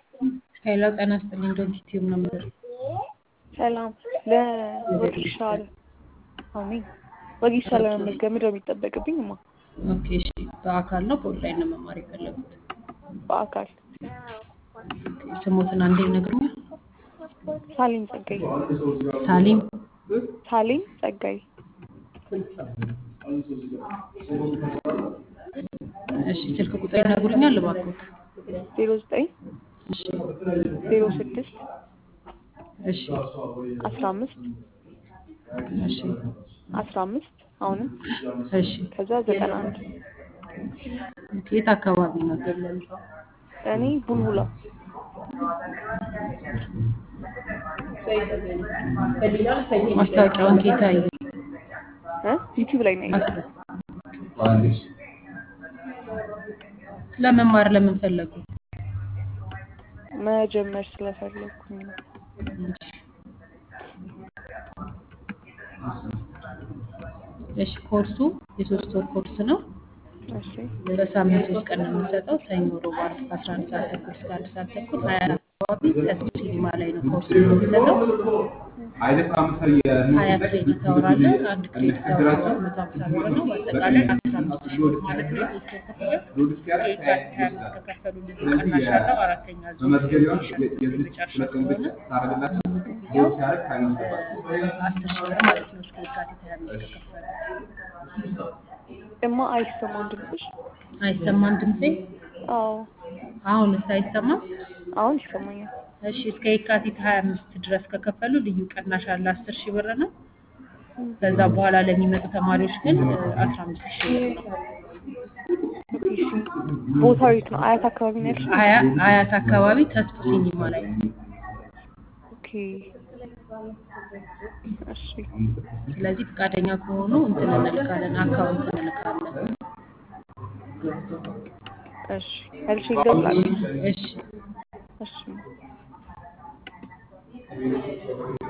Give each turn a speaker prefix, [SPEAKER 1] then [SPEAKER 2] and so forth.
[SPEAKER 1] ሄሎ ጤና ይስጥልኝ ዶንት ዩቲዩብ ነው የምልህ።
[SPEAKER 2] ሰላም ለወጌሻ አሜን ወጌሻ ለመመዝገብ ምንድን ነው የሚጠበቅብኝ? እማ
[SPEAKER 1] ኦኬ እሺ። በአካል ነው በኦንላይን ነው መማር የፈለጉት?
[SPEAKER 2] በአካል
[SPEAKER 1] ኦኬ፣ ስሞትን አንዴ ይነግሩኛል?
[SPEAKER 2] ሳሊም ጸጋይ
[SPEAKER 1] ሳሊም
[SPEAKER 2] ሳሊም ጸጋይ
[SPEAKER 1] እሺ፣ ስልክ ቁጥር ይነግሩኛል እባክዎት?
[SPEAKER 2] ዜሮ ዘጠኝ
[SPEAKER 1] እሺ
[SPEAKER 2] ዜሮ ስድስት
[SPEAKER 1] እሺ
[SPEAKER 2] አስራ አምስት
[SPEAKER 1] እሺ
[SPEAKER 2] አስራ አምስት አሁንም
[SPEAKER 1] እሺ።
[SPEAKER 2] ከዛ ዘጠና አንድ
[SPEAKER 1] ኦኬ፣ የት አካባቢ ነው?
[SPEAKER 2] እኔ ቡልቡላ
[SPEAKER 1] ማስታወቂያውን ኬት አዩ?
[SPEAKER 2] እ ዩቲዩብ ላይ ነው ያየሁት።
[SPEAKER 1] ለመማር ለምን ፈለጉ?
[SPEAKER 2] መጀመር ስለፈለኩኝ ነው።
[SPEAKER 1] እሺ ኮርሱ የሶስት ወር ኮርስ ነው።
[SPEAKER 2] እሺ
[SPEAKER 1] በሳምንት ሶስት ቀን ነው የምንሰጠው። ሰኞ፣ ሮብ፣ ዓርብ ከአስራ አንድ ሰዓት ተኩል እስከ አንድ ሰዓት ተኩል ሀያ አራት አካባቢ ተስፉ ሲኒማ ላይ ነው ኮርስ የምንሰጠው። ሀያ ክሬዲት አወር አለ። አንድ ክሬዲት አወር ደግሞ መቶ ሀምሳ ብር ነው። በአጠቃላይ አስራ አምስት ሺህ ብር ማለት ነው። የሶስት ወር ክፍያ ከየካቲት ሀያ አምስት ከከፈሉ ልዩ ቅናሽ አለው። አራተኛ ዙር የመጨረሻ ስለሆነ ሙሉ ክፍያው አስር ሺህ ብር ማለት ነው። እስከ የካቲት ሀያ አምስት ከከፈሉ
[SPEAKER 2] እማ አይሰማም ድምፅሽ?
[SPEAKER 1] አይሰማም ድምፄ?
[SPEAKER 2] አዎ
[SPEAKER 1] አሁንስ አይሰማም?
[SPEAKER 2] አሁን ይሰማኛል።
[SPEAKER 1] እሺ እስከ የካቲት ሀያ አምስት ድረስ ከከፈሉ ልዩ ቅናሽ አለ አስር ሺህ ብር ነው። ከዛ በኋላ ለሚመጡ ተማሪዎች ግን አስራ አምስት ሺህ ብር ነው።
[SPEAKER 2] ኦኬ እሺ ቦታው የት ነው? አያት አካባቢ ነው ያልሽኝ?
[SPEAKER 1] አያ አያት አካባቢ ተስፉ ሲኒማ ላይ ነው።
[SPEAKER 2] ኦኬ እሺ
[SPEAKER 1] ስለዚህ ፈቃደኛ ከሆኑ እንትን እንልካለን፣ አካውንት እንልካለን።
[SPEAKER 2] እሺ መልሼ እደውላለሁ።
[SPEAKER 1] እሺ
[SPEAKER 2] እሺ